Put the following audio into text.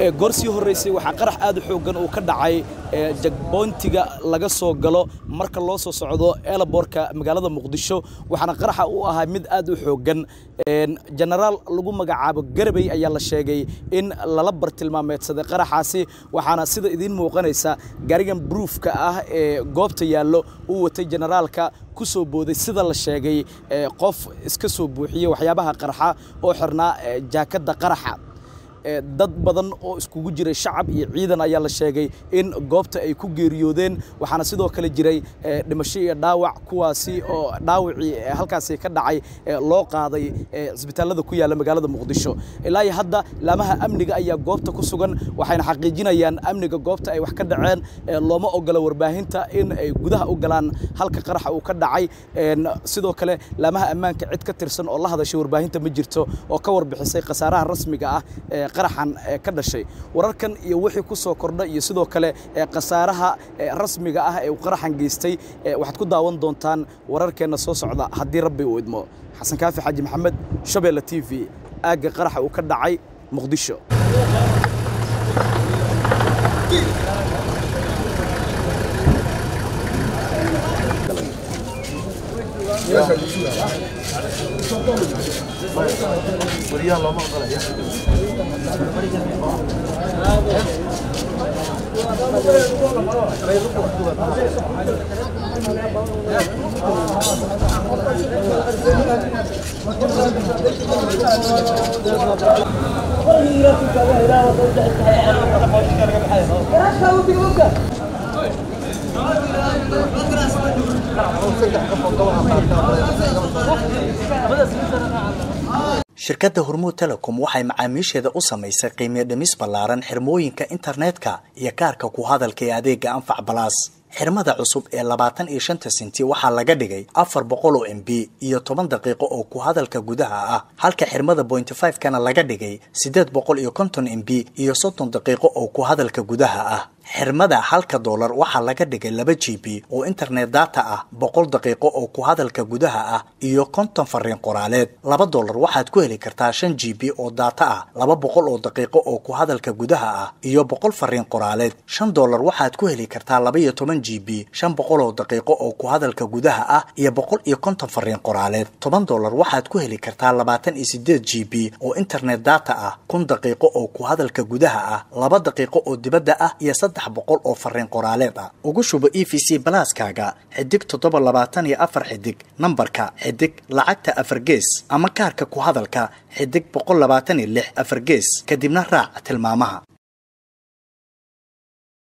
goor sii horraysay waxaa qarax aad u xooggan uu ka dhacay jagboontiga laga soo galo marka loo soo socdo eelaboorka magaalada muqdisho waxaana qaraxa u ahaa mid aad u xooggan jenaraal lagu magacaabo garabey ayaa la sheegay in lala bartilmaameedsaday qaraxaasi waxaana sida idiin muuqanaysa gaarigan bruufka ah ee goobta yaallo uu watay jenaraalka ku soo booday sida la sheegay qof iska soo buuxiyey waxyaabaha qarxa oo xirnaa jaakadda qaraxa dad badan oo iskugu jiray shacab iyo ciidan ayaa la sheegay in goobta ay ku geeriyoodeen waxaana sidoo kale jiray dhimasho iyo dhaawac kuwaasi oo dhaawacii halkaasi ka dhacay loo qaaday cisbitaallada ku yaalla magaalada muqdisho ilaa iyo hadda laamaha amniga ayaa goobta ku sugan waxayna xaqiijinayaan amniga goobta ay wax ka dhaceen looma ogola warbaahinta in ay gudaha u galaan halka qaraxa uu ka dhacay sidoo kale laamaha ammaanka cid ka tirsan oo la hadashay warbaahinta ma jirto oo ka warbixisay khasaaraha rasmiga ah qaraxan ka dhashay wararkan iyo wixii ku soo kordha iyo sidoo kale khasaaraha rasmiga ah ee uu qaraxan geystay waxaad ku daawan doontaan wararkeenna soo socda haddii rabbi uu idmo xasan kaafi xaaji maxamed shabeelle t v aagga qaraxa uu ka dhacay muqdisho shirkadda hormuud telecom waxay macaamiisheeda u samaysay qiimiyo dhimis ballaaran xirmooyinka internetka iyo kaarka ku hadalka ee adeega anfac balaas xirmada cusub ee labaatan iyo shanta senti waxaa laga dhigay afar boqol oo m b iyo toban daqiiqo oo ku hadalka gudaha ah halka xirmada bointy five kana laga dhigay siddeed boqol iyo konton m b iyo soddon daqiiqo oo ku hadalka gudaha ah xirmada halka doolar waxaa laga dhigay laba g b oo internet data ah boqol daqiiqo oo ku hadalka gudaha ah iyo konton fariin qoraaleed laba doolar waxaad ku heli kartaa shan g b oo data ah laba boqol oo daqiiqo oo ku hadalka gudaha ah iyo boqol fariin qoraaleed shan doolar waxaad ku heli kartaa laba iyo toban g b shan boqol oo daqiiqo oo ku hadalka gudaha ah iyo boqol iyo konton fariin qoraaleed toban doolar waxaad ku heli kartaa labaatan iyo sideed g b oo internet data ah kun daqiiqo oo ku hadalka gudaha ah laba daqiiqo oo dibadda ah iyo saddex boqol oo fariin qoraaleed ah ugu shubo e v c balaaskaaga xidig toddoba labaatan iyo afar xidig nambarka xidig lacagta afar gees ama kaarka ku hadalka xidig boqol labaatan iyo lix afar gees kadibna raac tilmaamaha